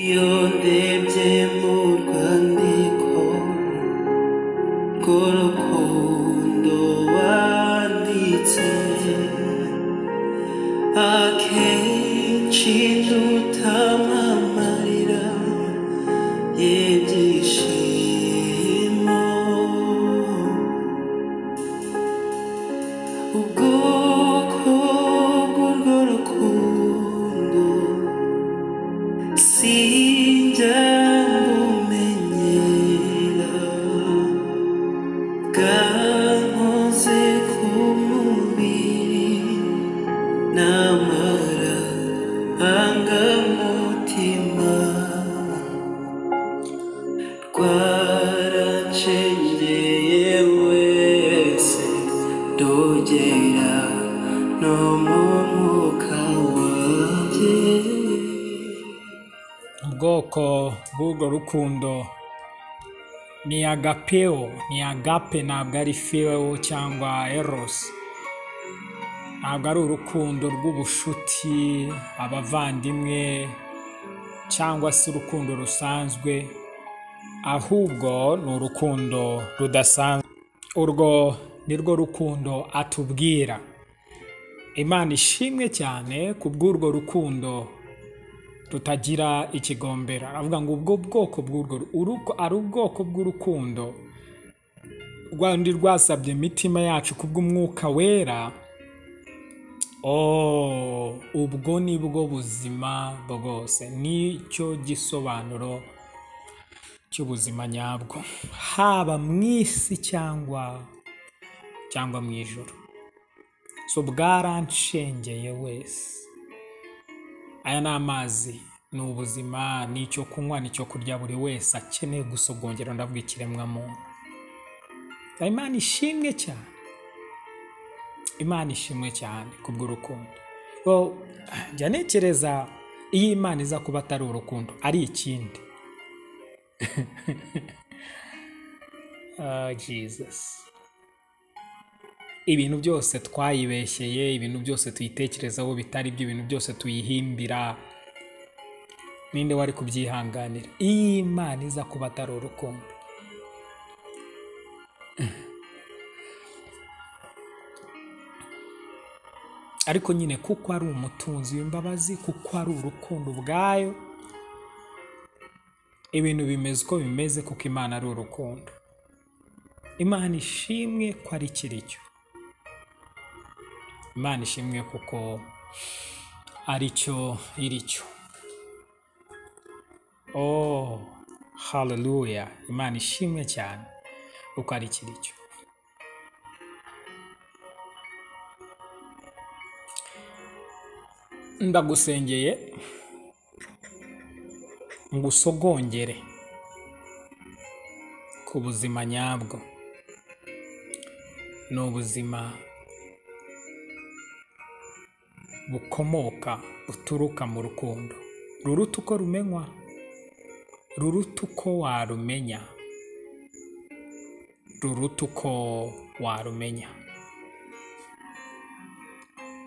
iyo ndebye mu rwandiko rw'urukundo wanditse akenshi dutamamarira y'ibyishimo ubwoko bw'urwo rukundo sinjya ngumenyera bwankoze ku mubiri namara angamutima rwaracengeye wese ndogera no mu mwuka wanjye ubwoko bw'urwo rukundo ni agapeo ni agape ntabwo ari feo cyangwa eros ntabwo ari urukundo rw'ubucuti abavandimwe cyangwa se urukundo rusanzwe ahubwo ni urukundo rudasanzwe urwo ni rwo rukundo atubwira imana ishimwe cyane ku bw'urwo rukundo tutagira ikigombera aravuga ngo ubwo bwoko bw'urwo uruko ari ubwoko bw'urukundo rwandi rwasabye imitima yacu kubw'umwuka wera oh ubwo ni bwo buzima bwose nicyo gisobanuro cy'ubuzima nyabwo haba mu isi cyangwa cyangwa mu ijoro so bwaranshengeye wese aya ni amazi ni ubuzima ni icyo kunywa ni icyo kurya buri wese akeneye gusogongera ndavuga ikiremwamuntu imana ishimwe cyane imana ishimwe cyane kubw'urukundo bo njya ntekereza iyo imana iza kuba atari urukundo ari ikindi Ah, jesus ibintu byose twayibeshyeye ibintu byose tuyitekerezaho bitari byo ibintu byose tuyihimbira ninde wari kubyihanganira iyo imana iza kuba atari urukundo ariko nyine kuko ari umutunzi w'imbabazi kuko ari urukundo ubwayo ibintu bimeze uko bimeze kuko imana ari urukundo imana ishimwe ko ari kiricyo imana ishimwe kuko ari cyo iri cyo oh haleluya imana ishimwe cyane kuko ari kiri cyo ndagusengeye ngo usogongere ku buzima nyabwo ni ubuzima bukomoka buturuka mu rukundo ruruta uko rumenywa ruruta uko warumenya ruruta uko warumenya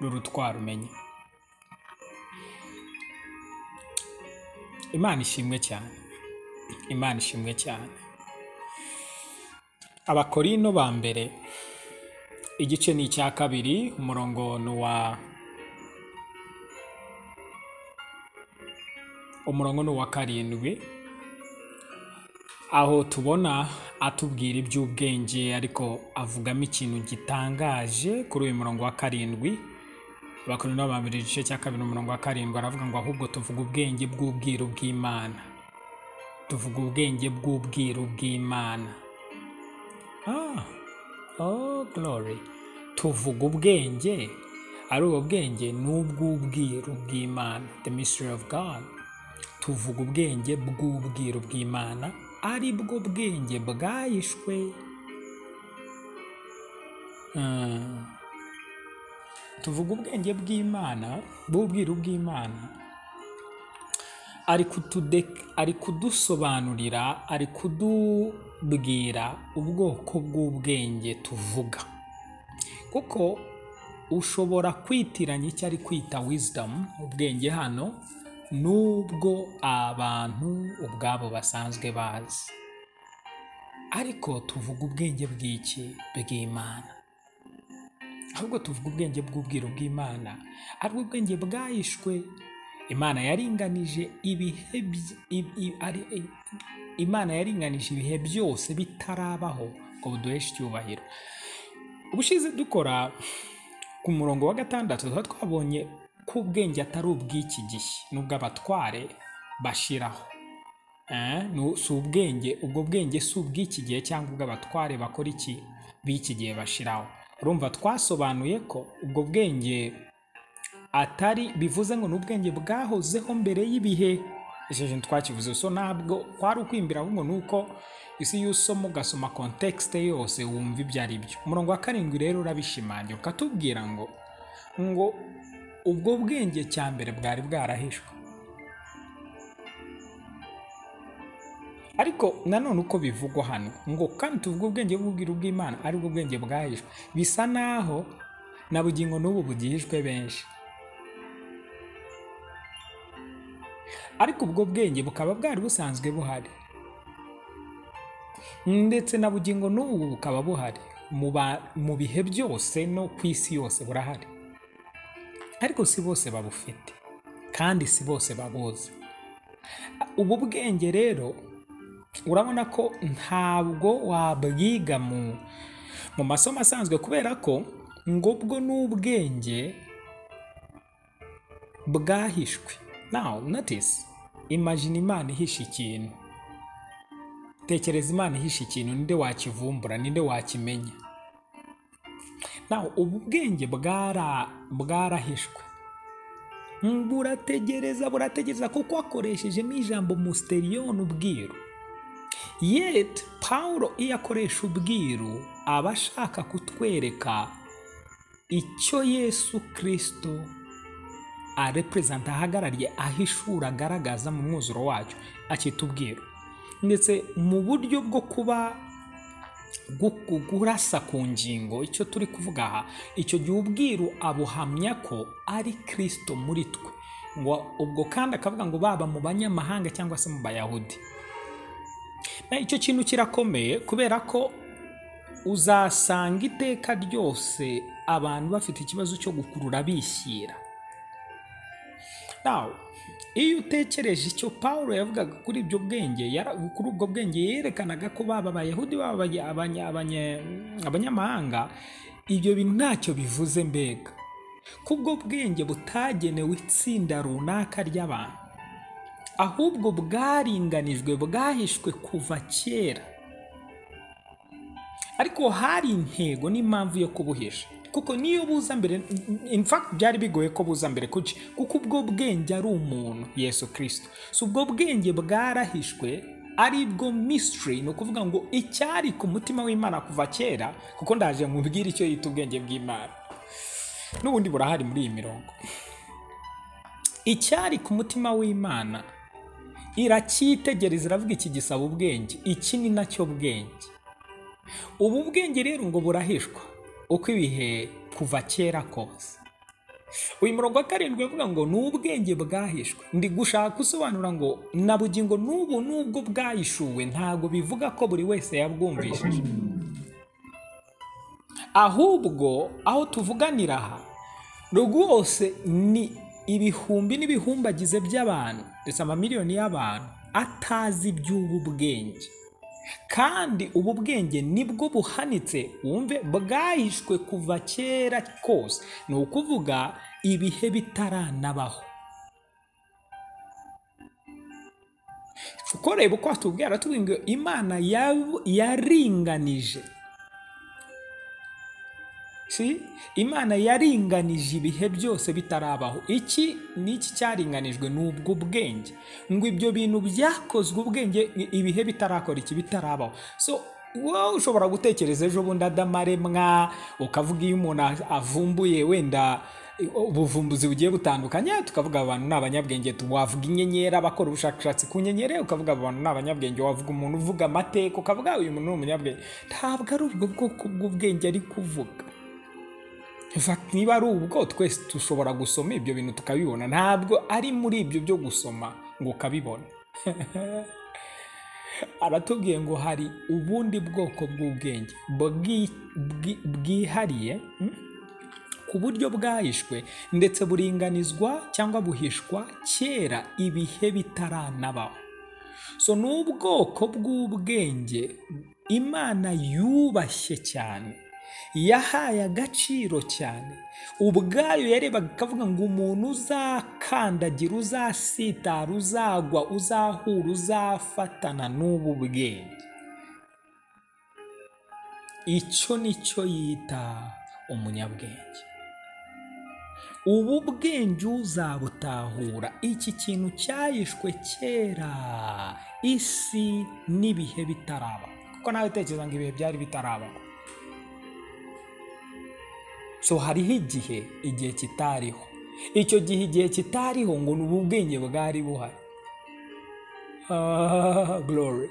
ruruta uko warumenya imana ishimwe cyane imana ishimwe cyane abakorino ba mbere igice ni icya kabiri umurongo ni uwa umurongo ni uwa karindwi aho tubona atubwira iby'ubwenge ariko avugamo ikintu gitangaje kuri uyu murongo wa karindwi abakorino babiri igice cya kabiri umurongo wa karindwi aravuga ngo ahubwo tuvuga ubwenge bw'ubwiru bw'imana tuvuga ubwenge bw'ubwiru bw'imana ah oh glory tuvuga ubwenge ari ubwo bwenge ni ubw'ubwiru bw'imana the mystery of god tuvuga ubwenge bw'ubwiru bw'imana ari bwo bwenge bwahishwe Ah, tuvuga ubwenge bw'imana bw'ubwiru bw'imana ari kutude- ari kudusobanurira ari kudubwira ubwoko bw'ubwenge tuvuga kuko ushobora kwitiranya icyo ari kwita wisdom ubwenge hano n'ubwo abantu ubwabo basanzwe bazi ariko tuvuga ubwenge bw'iki bw'imana ahubwo tuvuga ubwenge bw'ubwiru bw'imana ari bwo bwenge bwahishwe imana yaringanije ibihe by- i- i- ari- i- imana yaringanije ibihe byose bitarabaho ngo buduheshe icyubahiro ubushize dukora ku murongo wa gatandatu tuba twabonye ko ubwenge atari ubw'iki gihe nubwo abatware bashiraho Eh, nu- si ubwenge ubwo bwenge si ubw'iki gihe cyangwa ubw'abatware bakora iki b'iki gihe bashiraho urumva twasobanuye ko ubwo bwenge atari bivuze ngo ni ubwenge bwahozeho mbere y'ibihe icyo kintu twakivuze so ntabwo kwari ukwimbira ahubwo ni uko isi y'usoma ugasoma kontekisite yose wumva ibyo ari byo umurongo wa karindwi rero urabishimangira ukatubwira ngo ngo ubwo bwenge cya mbere bwari bwarahishwe ariko nanone uko bivugwa hano ngo kandi tuvuge ubwenge bw'ubwiru bw'imana ari bwo bwenge bwahishwe bisa naho na bugingo n'ubu bugihishwe benshi ariko ubwo bwenge bukaba bwari busanzwe buhari ndetse na bugingo n'ubu bukaba buhari mu ba- mu bihe byose no ku isi yose burahari ariko si bose babufite kandi si bose babuzi ubu bwenge rero urabona ko ntabwo wabwiga mu mu masomo asanzwe kubera ko ngo ubwo ni ubwenge bwahishwe now notice imagine imana ihishe ikintu tekereza imana ihishe ikintu ninde wakivumbura ninde wakimenya now ubu bwenge bwara bwarahishwe Mm, burategereza burategereza kuko akoreshejemo ijambo musteriyoni ubwiru yet pawulo iyo akoresha ubwiru aba ashaka kutwereka icyo yesu kirisito areperezanta ahagarariye ahishura agaragaza mu mwuzuro wacyo akita ubwiru ndetse mu buryo bwo kuba gu- kurasa ku ngingo icyo turi kuvuga aha icyo gihe ubwiru abuhamya ko ari kirisito muri twe ngo ubwo kandi akavuga ngo baba mu banyamahanga cyangwa se mu bayahudi Na icyo kintu kirakomeye kubera ko uzasanga iteka ryose abantu bafite ikibazo cyo gukurura bishyira Now, iyo utekereje icyo Pawulo yavugaga kuri ibyo bwenge yara- kuri ubwo bwenge yerekanaga ko baba abayahudi baba abanya- abanya- abanya- abanyamahanga ibyo bintu ntacyo bivuze mbega ko ubwo bwenge butagenewe itsinda runaka ry'abantu ahubwo bwaringanijwe bwahishwe kuva kera ariko hari intego n'impamvu yo kubuhisha kuko niyo buza mbere in fact byari bigoye ko buza mbere kuki kuko ubwo bwenge ari umuntu yesu kirisito si ubwo bwenge bwarahishwe ari bwo mystery ni ukuvuga ngo icyari ku mutima w'imana kuva kera kuko ndaje nkubwire icyo yita ubwenge bw'imana n'ubundi burahari muri iyi mirongo icyari ku mutima w'imana iracyitegereza iravuga iki gisaba ubwenge iki ni nacyo bwenge ubu bwenge rero ngo burahishwa uko ibihe kuva kera kose uyu murongo wa karindwi uvuga ngo ni ubwenge bwahishwe ndi gushaka gusobanura ngo na bugingo n'ubu n'ubwo bwahishuwe ntabwo bivuga ko buri wese yabwumvishije ahubwo aho tuvuganira aha rwose ni ibihumbi n'ibihumbagize by'abantu ndetse amamiliyoni y'abantu atazi iby'ubu bwenge kandi ubu bwenge nibwo buhanitse wumve bwahishwe kuva kera kose ni ukuvuga ibihe bitaranabaho kuko reba uko watubwira aratubwira ngo imana yab- yaringanije Si? imana yaringanije ibihe byose bitarabaho iki ni iki cyaringanijwe ni ubwo bwenge ngo ibyo bintu byakozwe ubwenge i- ibihe bitarakora iki bitarabaho so wowe ushobora gutekereza ejo bundi adamaremwa ukavuga iyo umuntu a- avumbuye wenda i- ubuvumbuzi bugiye butandukanye tukavuga aba bantu ni abanyabwenge tu- wavuga inyenyeri abakora ubushakashatsi ku nyenyeri ukavuga aba bantu ni abanyabwenge wavuga umuntu uvuga amateka ukavuga uyu muntu ni umunyabwenge ntabwo ari ubwo bwoko bw'ubwenge ari kuvuga fact niba ari ubwo twese dushobora gusoma ibyo bintu tukabibona ntabwo ari muri ibyo byo gusoma ngo ukabibona aratubwiye ngo hari ubundi bwoko bw'ubwenge bwi- bwi- bwihariye mm, ku buryo bwahishwe ndetse buringanizwa cyangwa buhishwa kera ibihe bitaranabaho so ni ubwoko bw'ubwenge imana yubashye cyane yahaye agaciro cyane ubwayo yarebaga akavuga ngo umuntu uzakandagira uzasitara uzagwa uzahura uzafatana n'ubu bwenge icyo ni cyo yita umunyabwenge ubu bwenge uzabutahura iki kintu cyahishwe kera isi n'ibihe bitaraba kuko nawe utekereza ngo ibihe byari bitarabaho so hariho igihe igihe kitariho icyo gihe igihe kitariho ngo ni ubu bwenge bwari buhari Ah, glory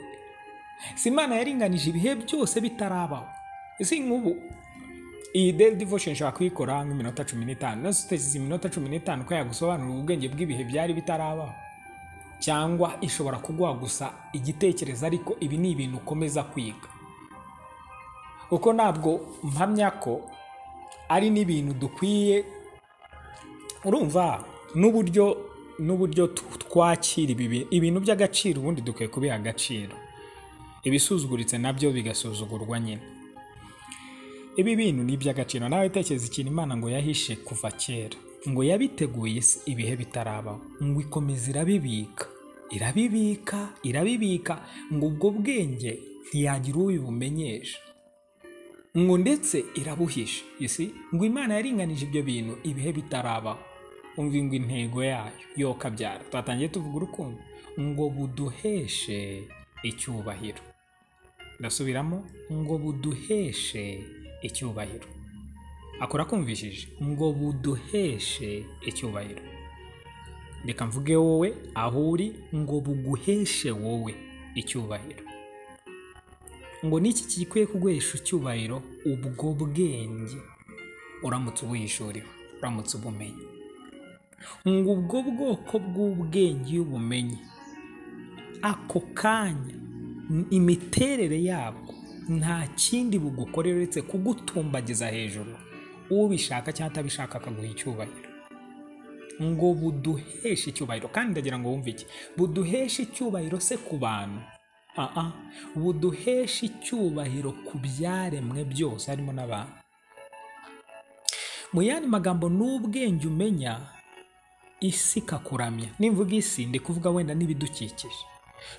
si imana yaringanije ibihe byose bitarabaho isi nk'ubu iyi daily devotion nshobora kuyikora nk'iminota cumi n'itanu nose utekereza iminota cumi n'itanu ko yagusobanurira ubwenge bw'ibihe byari bitarabaho cyangwa ishobora kuguha gusa igitekerezo ariko ibi ni ibintu ukomeza kwiga kuko ntabwo mpamya ko ari n'ibintu dukwiye urumva n'uburyo n'uburyo tu- twakira ibi bintu ibintu by'agaciro ubundi dukwiye kubiha agaciro ibisuzuguritse nabyo bigasuzugurwa nyine ibi bintu ni iby'agaciro nawe tekereza ikintu imana ngo yahishe kuva kera ngo yabiteguye se ibihe bitarabaho ngo ikomeza irabibika irabibika irabibika ngo ubwo bwenge ntiyagira ubibumenyesha ngo ndetse irabuhisha isi ngo imana yaringanije ibyo bintu ibihe bitarabaho umva ngo intego yayo yo kabyara twatangiye tuvuga urukundo ngo buduheshe icyubahiro ndasubiramo ngo buduheshe icyubahiro akora akumvishije ngo buduheshe icyubahiro reka mvuge wowe aho uri ngo buguheshe wowe icyubahiro ngo n'iki gikwiye kuguhesha icyubahiro ubwo bwenge uramutse ubuyishuriwe uramutse ubumenye ngo ubwo bwoko bw'ubwenge iyo ubumenye ako kanya n- imiterere yabwo nta kindi bugukorera uretse kugutumbagiza hejuru ubishaka cyangwa atabishaka akaguha icyubahiro ngo buduheshe icyubahiro kandi ndagira ngo wumve iki buduheshe icyubahiro se ku bantu aa buduheshe icyubahiro ku byaremwe byose harimo n'abantu mu yandi magambo n'ubwenge umenya isi ikakuramya nimvuga isi ndi kuvuga wenda n'ibidukikije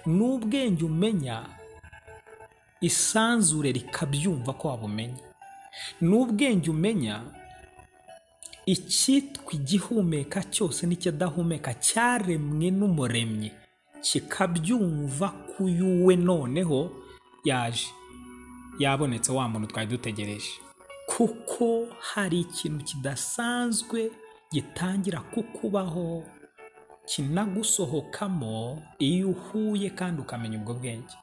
n'ubwenge umenya isanzure rikabyumva ko wabumenye n'ubwenge umenya icyitwa igihumeka cyose n'ikidahumeka cyaremwe n'umuremyi kikabyumva k'uyu we noneho yaje yabonetse wa muntu twari dutegereje kuko hari ikintu kidasanzwe gitangira kukubaho kinagusohokamo iyo uhuye kandi ukamenya ubwo bwenge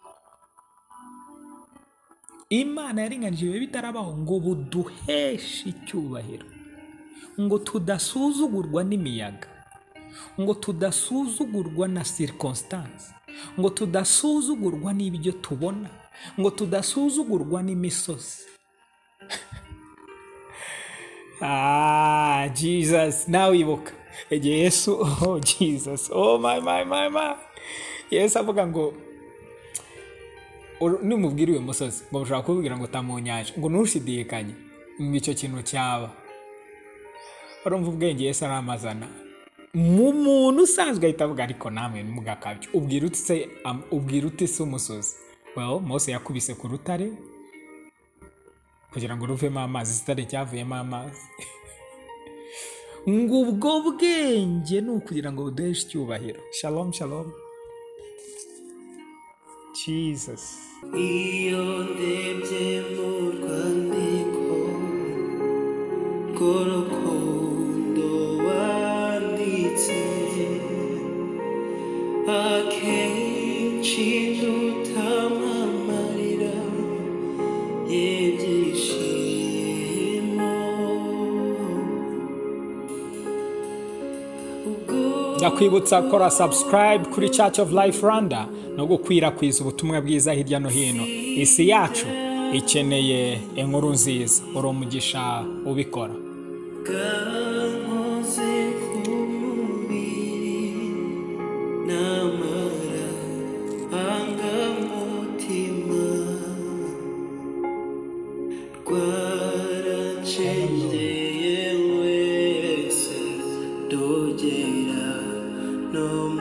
imana yaringanije ibihe bitarabaho ngo buduheshe icyubahiro ngo tudasuzugurwa n'imiyaga ngo tudasuzugurwa na circumstance ngo tudasuzugurwa n'ibyo tubona ngo tudasuzugurwa n'imisozi Ah, Jesus, nawe ibuka igihe yesu oh jesus oh my my my my yesu avuga ngo uru- nimubwira uyu musozi ngo mushobora kubibwira ngo tamu nyanja ngo ntushidikanye ngo icyo kintu cyaba urumva ubwenge yesu aramazana mu muntu usanzwe ahita avuga ariko namwe nimugakabyo ubwira utse ubwira utise umusozi well mose yakubise ku rutare kugira ngo ruvemo amazi zitare cyavuyemo amazi ngo ubwo bwenge ni ukugira ngo buduheshe icyubahiro shalom shalom jesus iyo ndebye mu rwandiko rw'urukundo wanditse akenshi rutamamarira y'ibyishimo ndakwibutsa gukora subscribe kuri church of life rwanda no gukwirakwiza ubutumwa bwiza hirya no hino isi yacu ikeneye inkuru nziza uri umugisha ubikora kankoze ku mubiri n'amara angamutima rwaracengeye wese ndogera no